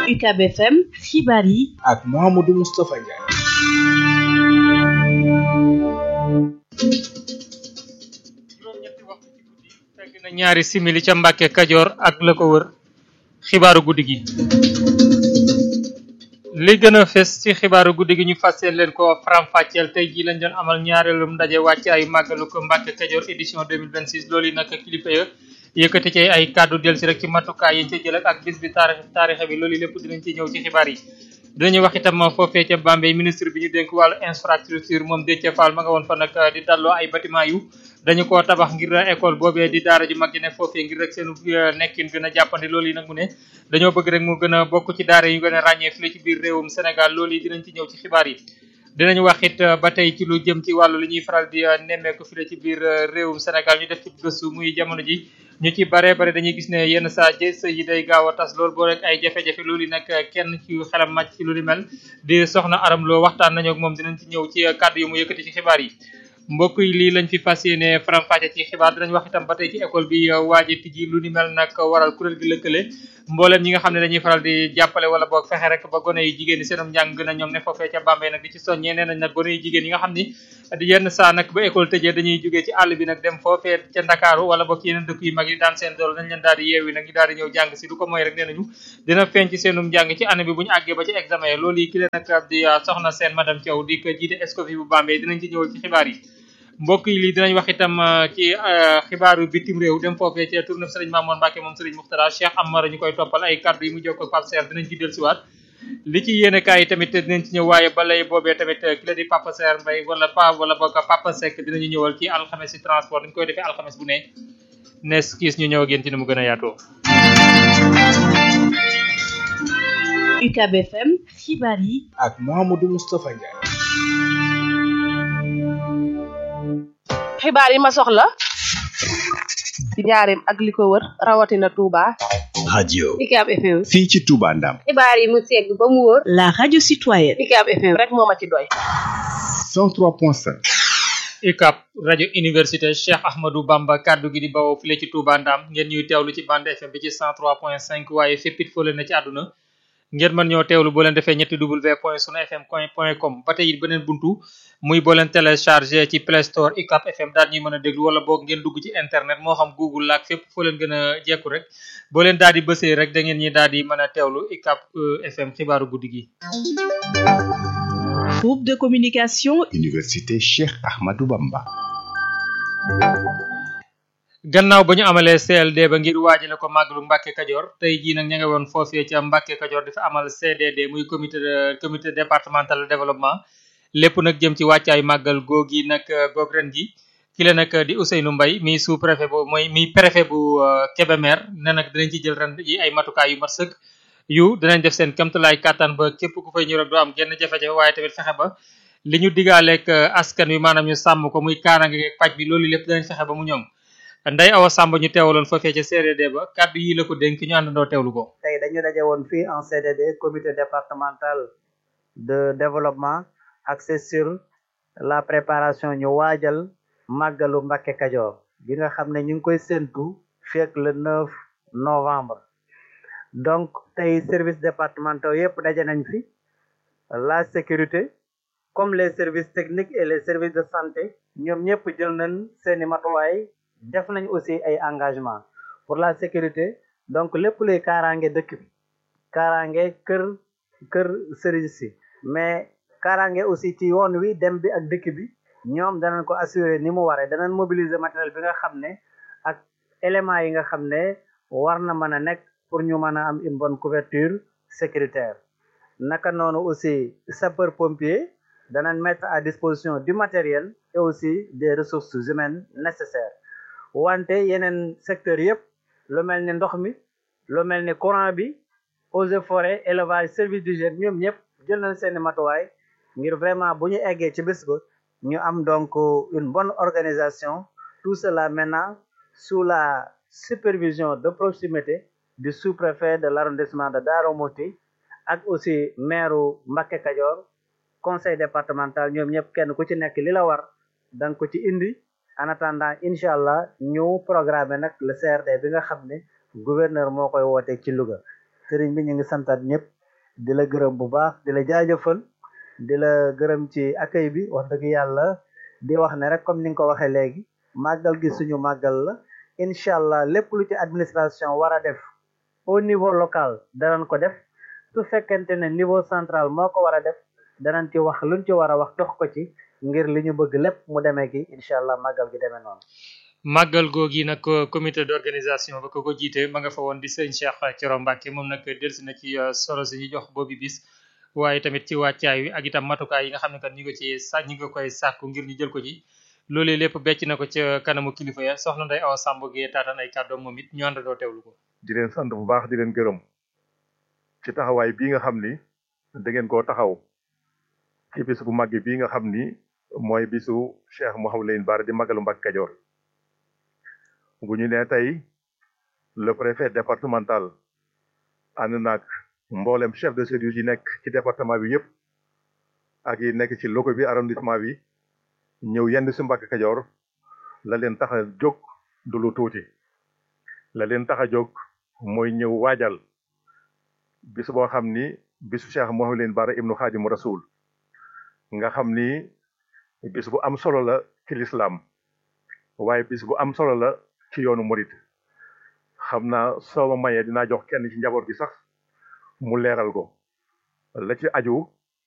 UCAB FM xibaar yi ak Mouhamadou Moustapha Ndiaye. juróom-ñetti waxtu ci guddi fekk na ñaari simili ca Mbàkke Kajoor ak la ko wër xibaaru guddi gi li gën a fes ci xibaaru guddi gi ñu fasseel leen ko faram-fàcceel tey jii lañ doon amal ñaareelum ndaje wàcc ay màggalu ko Mbàkke Kajoor édition 2026 loolu yi nag kilifa ya yëkkati ci ay kàddu del si rek ci matukaay yi ci jël ak bis bi taarix taarixe bi loolu lépp dinañ ci ñëw ci xibaar yi dinañu wax itam foofee ca Bambey ministre bi ñu dénk wàllu infrastructure moom Déthié Fall ma nga woon fa nag di dalloo ay bâtiment yu dañu koo tabax ngir école boobee di daara ju mag ji ne foofee ngir rek seenu nekkin gën a jàppandi loolu yi nag mu ne dañoo bëgg rek mu gën a bokk ci daara yu gën a ràññee fii ci biir réewum Sénégal loolu yi dinañ ci ñëw ci xibaar yi dinañu wax it ba tey ci lu jëm ci wàllu li ñuy faral di nemmeeku fii ci biir réewum Sénégal ñu def ci gëstu muy jamono ji ñu ci bare bare dañuy gis ne yenn saa jë sëy yi day gaaw a tas loolu boo rek ay jafe-jafe loolu nag kenn ci xelam màcc ci lu ni mel di soxna aram loo waxtaan nañu ak moom dinañ ci ñëw ci kàddu yu mu yëkkati ci xibaar yi mbokk yi lii lañ fi fas yéene faram-fàcce ci xibaar dinañ wax itam ba tey ci école bi waaji tijji lu ni mel nag waral kuréel gi lëkkale mboolem ñi nga xam ne dañuy faral di jàppale wala boog fexe rek ba gone yu jigéen yi seenam njàng gën a ñoom ne foofee ca Bambey nag di ci soññee nee nañ nag gone yu jigéen yi nga xam ni di yenn saa nag ba école tëjee dañuy jógee ci àll bi nag dem foofee ca Ndakaaru wala boog ci yeneen dëkk yu mag yi daan seen dool nañ leen daal di yeewi nag ñu daal di ñëw jàng si du ko mooy rek nee nañu dina feeñ ci seenum njàng ci année bi bu ñu àggee ba ci examen yi loolu yi ki leen nag di soxna seen madame Thiaw di ko jiite Escoffier bu Bambey dinañ ci ñëwal ci xibaar yi mbokk yi lii dinañ wax itam ci xibaaru bitim réew dem foofee ci tournée Serigne Mamour Mbacke moom Serigne Muxtada Cheikh Amara ñu koy toppal ay kàddu yi mu jokk ak Pape Serre dinañ ci dellusiwaat li ci yéene kaay yi tamit dinañ ci ñëw waaye balay boobee tamit ki la di Papa Serre Mbaye wala pa wala boog Papa Seck dinañu ñëwal ci alxames ci transport dañ koy defee alxames bu ne nes kiis ñu ñëw ak yéen ci ni mu gën a yaatoo UCAB FM xibaar yi ak Mouhamadou Moustapha Ndiaye. xibaar yi ma soxla ci njaareem ak li ko wër rawatina Touba. radio UCAB FM. fii ci Touba Ndam xibaar yi mu segg ba mu wóor. la radio citoyenne UCAB FM rek moo ma ci doy. 103.5 UCAB rajo université Cheikh Ahmadou Bamba kaddu gi di bawoo file ci Touba Ndam ngeen ñuy teewlu ci bande FM bi ci 103.5 waaye fépp it foo leen na ci àdduna ngeen mën ñoo teewlu boo leen defee ñetti w point sunu fm point com ba tey it beneen buntu muy boo leen téléchargé ci Play Store UCAB FM daal ñuy mën a déglu wala boog ngeen dugg ci internet moo xam Google laak fépp foo leen gën a jekku rek boo leen daal di bësee rek da ngeen ñi daal di mën a teewlu UCAB FM xibaaru guddi gi. groupe de communication université Cheikh Ahmadou Bamba gannaaw ba ñu amalee CLD ba ngir waajale ko màggalu Mbàkke Kajoor tey jii nag ña nga woon foofee ca Mbàkke Kajoor dafa amal CDD muy comité de comité départemental de développement lépp nag jëm ci wàccaay màggal googi nag goog ren gi ki la nag di Ousseynou Mbaye mi sous préfet bu mooy mi préfet bu Kébémer ne nag dinañ ci jël ren yi ay matukaay yu mat sëkk yu dinañ def seen kamtulaay kàttan ba képp ku fay ñëw rek doo am genn jafe-jafe waaye tamit fexe ba li ñu digaaleeg askan wi maanaam ñu sàmm ko muy kaaraange ak paj bi loolu lépp dinañ fexe ba mu ñoŋ Ndeye Awa Samba ñu teewaloon foofee ca CDD ba kàddu yi la ko dénk ñu àndandoo teewlu ko. tey dañu daje woon fii en CDD comité départemental de développement axé sur la préparation ñu waajal màggalu Mbàkke Kajoor bi nga xam ne ñu ngi koy séntu fekk le 9 novembre donc tey services départementaux yëpp daje nañ fi la sécurité comme les services techniques et les services de santé ñoom ñëpp jël nañ seeni matuwaay def nañ aussi ay engagement pour la sécurité donc lépp luy kaaraange dëkk bi kaaraange kër kër sëriñ si mais kaaraange aussi ci yoon wi dem bi ak dëkk bi ñoom danañ ko assurer ni mu waree danañ mobiliser matériel bi nga xam ne ak éléments yi nga xam ne war na mën a nekk pour ñu mën a am une bonne couverture sécuritaire naka noonu aussi sapeur pompier danañ mettre à disposition du matériel et aussi des ressources humaines nécessaires wante yeneen secteur yëpp lu mel ni ndox mi lu mel ni courant bi eaux et forêt élevage service d'hygiène ñoom ñëpp jël nañ seeni matuwaay ngir vraiment bu ñu eggee ci bés ba ñu am donc une bonne organisation tout cela maintenant sous la supervision de proximité du sous-préfet de l'arrondissement de Darou Mouhty ak aussi maire Mbacké Kadior conseil départemental ñoom ñëpp kenn ku ci nekk li la war danga ko ci indi en attendant incha allah ñu programme nag le CRD bi nga xam ne gouverneur moo koy woote ci Louga sëriñ bi ñu ngi santaat ñëpp di la gërëm bu baax di la jaajëfal di la gërëm ci accueil bi wax dëgg yàlla di wax ne rek comme ni nga ko waxee léegi màggal gi suñu màggal la incha allah lépp lu ci administration war a def au niveau local danañ ko def su fekkente ne niveau central moo ko war a def danañ ci wax luñ ci war a wax dox ko ci ngir li ñu bëgg lépp mu demee ki incha allah màggal gi demee noonu màggal googi nag comité d'organisation ba ko ko jiite ma nga fa woon di sëñ Cheikh Thioro Mbacke moom nag delsi na ci solo si ñu jox boobu bis waaye tamit ci wàccaay wi ak itam matukaay yi nga xam ne kat ñu ngi ci sa ñu ngi koy sàkku ngir ñu jël ko ci loolee lépp becc na ko ca kanamu kilifa ya soxna Ndeye Awa Samb gee taataan ay kàddoom moom it ñu àndandoo teewlu ko. di leen sant bu baax di leen gërëm ci taxawaay bii nga xam ni da ngeen koo taxaw ci bis bu màgg bii nga xam ni mooy bisu Cheikh Mouhamadou Lamine Bara di magalu Mbacke Kajoor bu ñu nee tey le préfet départemental ànd naag mboolem chef de service yi nekk ci département bi yëpp ak yi nekk ci loko bi arrondissement bi ñëw yenn si Mbacke Kajoor la leen tax a jóg du lu tuuti la leen tax a jóg mooy ñëw waajal bis boo xam ni bisu Cheikh Mouhamadou Lamine Bara ibnu Xaadimu Rasul nga xam ni bis bu am solo la ci lislaam waaye bis bu am solo la ci yoonu murit xam naa soo ma mayee dinaa jox kenn ci njaboot gi sax mu leeral ko la ci aju